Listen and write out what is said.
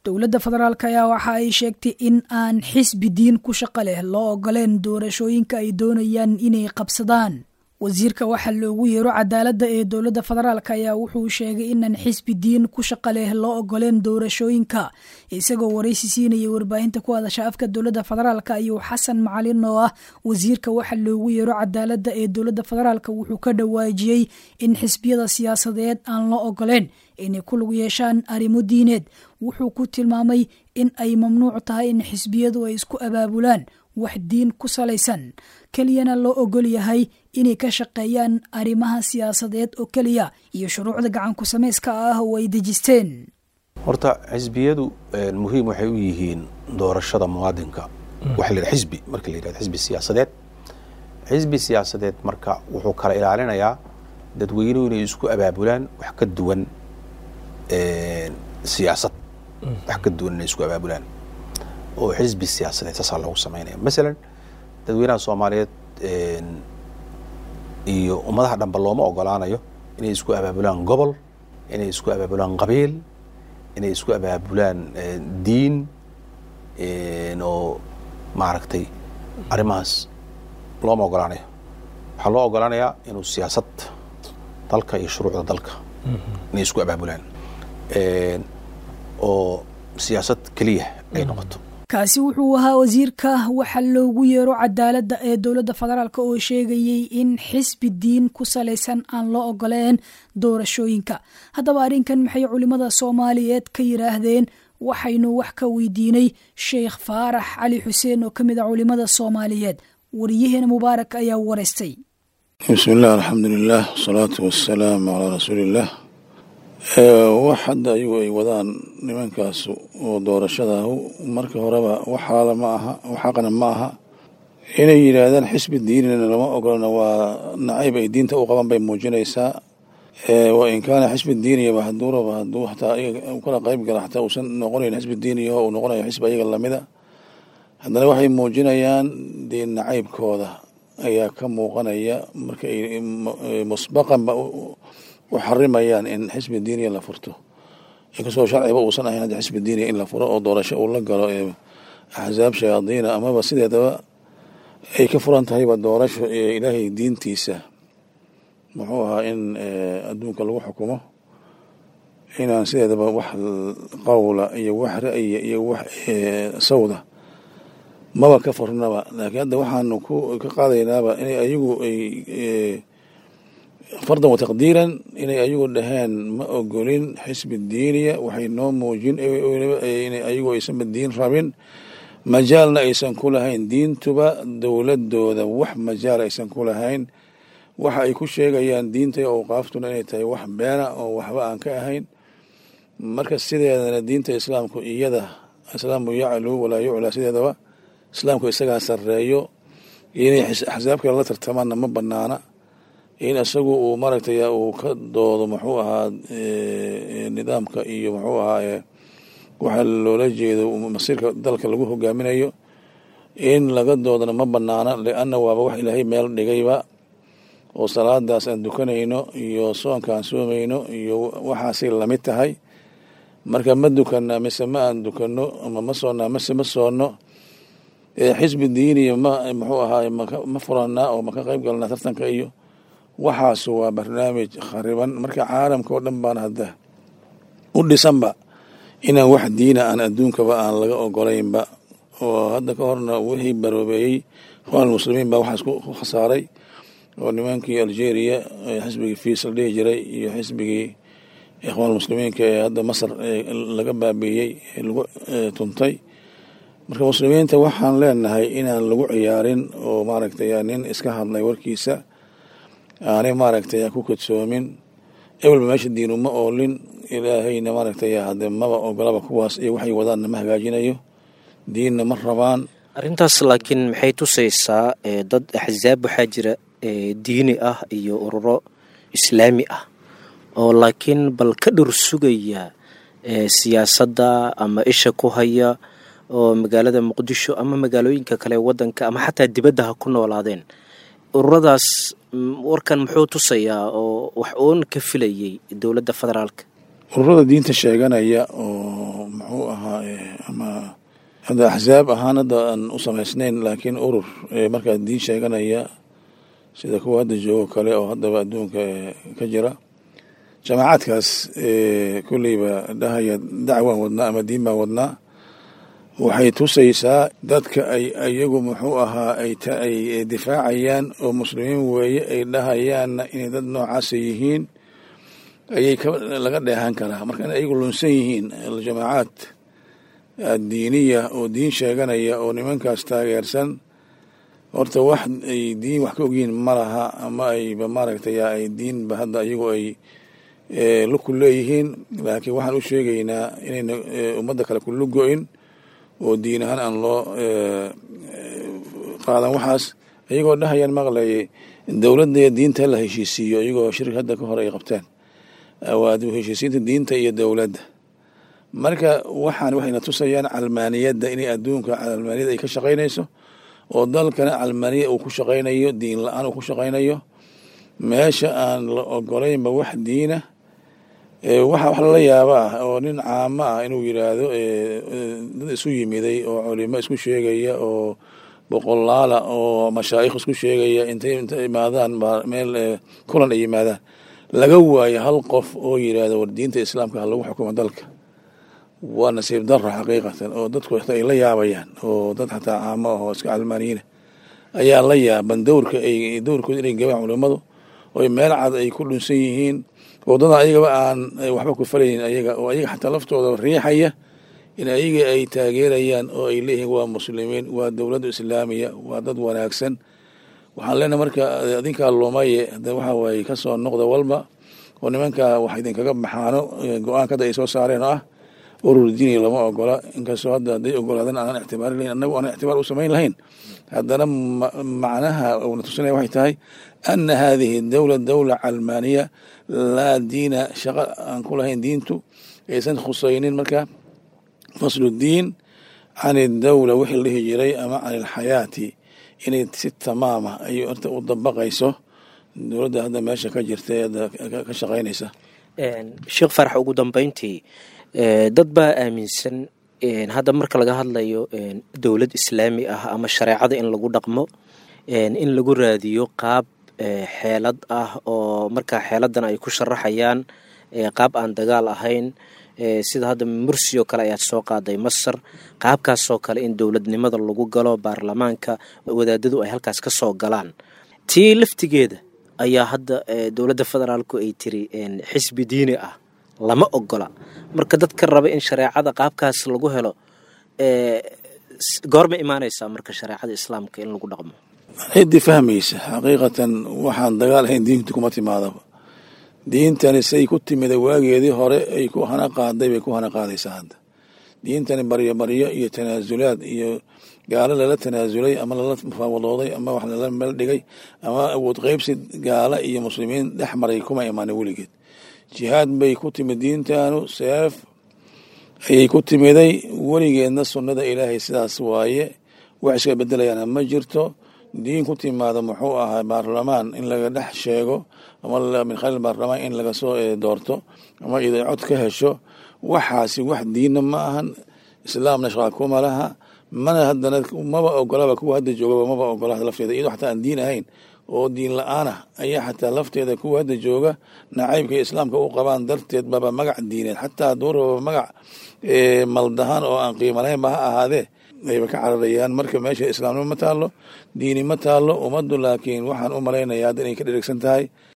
dowladda federaalk ayaa waxa ay sheegtay in aan xisbi diin ku shaqo leh loo ogoleen doorashooyinka ay doonayaan inay qabsadaan wasiirka waxaa loogu yeero cadaaladda ee dowladda federaalk ayaa wuxuu sheegay inaan xisbi diin ku shaqo leh loo ogoleen doorashooyinka isagoo waraysi siinayay warbaahinta ku hadasha afka dowladda federaalk ayuu xasan macalin oo ah wasiirka waxaa loogu yeero cadaaladda ee dowladda federaalk wuxuu ka dhawaajiyey in xisbiyada siyaasadeed aan loo ogoleen inay ku lug yeeshaan arrimo diineed wuxuu ku tilmaamay in ay mamnuuc tahay in xisbiyadu ay isku abaabulaan wax diin ku salaysan keliyana loo ogol yahay inay ka shaqeeyaan arrimaha siyaasadeed oo keliya iyo shuruucda gacanku samayska ah oo ay dejisteen horta xisbiyadu muhiim waxay u yihiin doorashada muwaadinka waxa la yidhaha xisbi marka la yidhahdo xisbi siyaasadeed xisbi siyaasadeed marka wuxuu kala ilaalinayaa dadweynuhu inay isku abaabulaan wax ka duwan siyaasad wax ka duwan inay isku abaabulaan oo xisbi siyaasadeed saasaa loogu samaynaya masalan dadweynaha soomaaliyeed iyo ummadaha dhanba looma ogolaanayo inay isku abaabulaan gobol inay isku abaabulaan qabiil inay isku abaabulaan diin oo maaragtay arrimahaas looma ogolaanayo waxaa loo ogolaanayaa inuu siyaasad dalka iyo shuruucda dalka inay isku abaabulaan oo siyaasad keliya ay noqoto kaasi wuxuu ahaa wasiirka waxa loogu yeero cadaaladda ee dowladda federaalk oo sheegayey in xisbi diin ku salaysan aan loo ogoleen doorashooyinka haddaba arrinkan maxay culimmada soomaaliyeed ka yidhaahdeen waxaynu wax ka weydiinay sheekh faarax cali xuseen oo ka mid a culimmada soomaaliyeed wariyaheena mubaarak ayaa waraystay bismi illah alxamdulilah wasalaatu wasalaamu calaa rasuuliillah wax hadda ayagu ay wadaan nimankaas oo doorashada marka horeba waxaala ma aha waxaqna ma aha inay yidhaahdaan xisbi diinina lama ogolana waa nacayb ay diinta u qaban bay muujinaysaa wa in kaana xisbi diiniyaba haduuraba haduu hataa ayaga kala qayb gala xataa uusan noqonayn xisbi diiniyaho uu noqonayo xisbi ayaga lamida haddana waxay muujinayaan diin nacaybkooda ayaa ka muuqanaya marka ay musbaqanba u xarimayaan in xisbi diiniya la furto inkastoo sharciba uusan ahayn hadda xisbi diiniya in la furo oo doorasho uu la galo ee axsaab shayaadiina amaba sideedaba ay ka furan tahayba doorasho ee ilaahay diintiisa muxuu ahaa in adduunka lagu xukumo inaan sideedaba wax qowla iyo wax ra'ya iyo wax sawda maba ka furnaba laakiin hadda waxaanu ku ka qaadaynaaba inay ayagu ay fardan wa taqdiiran inay ayagu dhaheen ma ogolin xisbi diiniya waxay noo muujin inay ayagu aysanba diin rabin majaalna aysan ku lahayn diintuba dowladooda wax majaal aysan ku lahayn waxa ay ku sheegayaan diinta awqaaftuna inay tahay wax beena oo waxba aan ka ahayn marka sideedana diinta islaamku iyada islaamu yaclu walaa yuclaa sideedaba islaamku isagaa sarreeyo inay axsaab kale la tartamaanna ma banaana in isagu uu maaragtay uu ka doodo muxuu ahaa nidaamka iyo muxuu ahaa waxa loola jeedo masiirka dalka lagu hogaaminayo in laga doodana ma banaana lianna waaba wax ilaahay meel dhigayba oo salaadaas aan dukanayno iyo soonka aan soomayno iyo waxaasay lamid tahay marka ma dukana mise ma aan dukano ama ma soonnaa mise ma soonno xisbi diiniya ma muxuu ahaay ma furanaa oo maka qayb galnaa tartanka iyo waxaas waa barnaamij khariban marka caalamka oo dhan baan hadda u dhisanba inaan wax diina aan adduunkaba aan laga ogolaynba oo hadda ka horna wixii baroobeeyey ikhwaan muslimiin baa waxaas ku khasaaray oo nimankii algeria xisbigii fiis la dhihi jiray iyo xisbigii ikhwaan muslimiinka ee hadda masar laga baabiiyey ee lagu tuntay marka muslimiinta waxaan leenahay inaan lagu ciyaarin oo maaragtay nin iska hadlay warkiisa aanay maaragtay ku kadsoomin ewelba meesha diinu ma oolin ilaahayna maaragtay hade maba ogolaba kuwaas iyo waxay wadaanna ma hagaajinayo diinna ma rabaan arrintaas laakiin maxay tusaysaa dad axsaab waxaa jira diini ah iyo ururo islaami ah oo laakiin bal ka dhur sugaya siyaasadda ama isha ku haya oo magaalada muqdisho ama magaalooyinka kale wadanka ama xataa dibadda ha ku noolaadeen ururadaas warkan muxuu tusayaa oo wax uun ka filayay dowladda federaalka ururada diinta sheeganaya oo muxuu ahaa ma hadda axsaab ahaan hadda aan u samaysnayn laakiin urur markaa diin sheeganaya sida kuwa hadda joogo kale oo haddaba adduunka ka jira jamaacaadkaas kulleyba dhahaya dacwaan wadnaa ama diin baan wadnaa waxay tusaysaa dadka ay iyagu muxuu ahaa ay difaacayaan oo muslimiin weeye ay dhahayaanna inay dad noocaasa yihiin ayay laga dheehan karaa marka in ayagu lunsan yihiin jamaacaad diiniya oo diin sheeganaya oo nimankaas taageersan horta wax ay diin wax ka ogyihiin ma laha ama ayba maaragtay ay diinba hadda iyagu ay luku leeyihiin laakiin waxaan u sheegaynaa inayna ummadda kale ku lugo-in oo diin ahaan aan loo qaadan waxaas iyagoo dhahayaan maqlayay dowladda iyo diinta la heshiisiiyo iyagoo shirki hadda ka hore ay qabteen waa heshiisiinta diinta iyo dowladda marka waxaan waxayna tusayaan calmaaniyadda inay adduunka calmaaniyadda ay ka shaqaynayso oo dalkana calmaaniya uu ku shaqaynayo diin la-aan uu ku shaqaynayo meesha aan la ogolaynba wax diina waxa wax lala yaaba ah oo nin caamo ah inuu yidhaahdo dad isu yimiday oo culimo isku sheegaya oo boqolaala oo mashaayikh isku sheegaya intay inta imaadaan meel kulan ay yimaadaan laga waayo hal qof oo yidhaahdo war diinta islaamka ha lagu xukumo dalka waa nasiib daro xaqiiqatan oo dadku ay la yaabayaan oo dad xataa caamo ah oo iska calmaaniyiina ayaa la yaaban dowrka ay dowrkooda inay gabaan culimmadu oo meel cad ay ku dhunsan yihiin wadada ayagaba aan waxba ku falaynin ayaga oo ayaga xataa laftooda riixaya in ayaga ay taageerayaan oo ay leeyihiin waa muslimiin waa dowladda islaamiya waa dad wanaagsan waxaan leenahay marka adinkaa lumaye hada waxa waaye ka soo noqda walba oo nimanka wax idinkaga baxaano go-aanka hadda ay soo saareen oo ah urur diini lama ogola inkastoo hadda hadday ogolaadan aanan ictibaari lahayn annagu aanan ictibaar u samayn lahayn haddana macnaha uuna tusinaya waxay tahay ana hadihi dowla dowla calmaaniya laa diina shaqo aan ku lahayn diintu aysan khusaynin marka faslu diin can idowla wixii la dhihi jiray ama can ilxayaati inay si tamaama ay horta u dabaqayso dowladda hadda meesha ka jirta ee hadda ka shaqaynaysa sheekh farax ugu dambeyntii dad baa aaminsan hadda marka laga hadlayo dowlad islaami ah ama shareecada in lagu dhaqmo in lagu raadiyo qaab xeelad ah oo markaa xeeladan ay ku sharaxayaan qaab aan dagaal ahayn sida hadda mursi oo kale ayaad soo qaaday masar qaabkaasoo kale in dowladnimada lagu galo baarlamaanka wadaadadu ay halkaas ka soo galaan tii laftigeeda ayaa hadda dowladda federaalku ay tiri xisbi diini ah lama ogola marka dadka raba in shareecada qaabkaas lagu helo goorma imaanaysaa marka shareecada islaamka in lagu dhaqmo ciddii fahmaysa xaqiiqatan waxaan dagaal ahayn diintu kuma timaadaba diintani say ku timida waageedii hore ay ku hana qaaday bay ku hana qaadaysaa hadda diintani baryo baryo iyo tanaasulaad iyo gaalo lala tanaasulay ama lala mufaawadooday ama wax lala meel dhigay ama awood qeybsi gaala iyo muslimiin dhex maray kuma imaana weligeed jihaad bay ku timid diintanu seef ayay ku timiday weligeedna sunnada ilaahay sidaas waaye wax iska bedelayaana ma jirto diin ku timaada muxuu ahaa baarlamaan in laga dhex sheego ama min khaliil baarlamaan in laga soo doorto ama iday cod ka hesho waxaasi wax diinna ma ahan islaamna shaqaa kuma laha mana haddana maba ogolaba kuwa hadda joogaba maba ogola lafteeda iyadoo xataa aan diin ahayn oo diin la-aan ah ayaa xataa lafteeda kuwa hadda jooga nacaybka islaamka u qabaan darteed baba magac diineed xataa duuraba magac maldahaan oo aan qiimo lahaynba ha ahaadee ayba ka cararayaan marka meesha islaamnimo ma taalo diini ma taalo ummaddu laakiin waxaan u malaynayaa hadda inay ka dheregsan tahay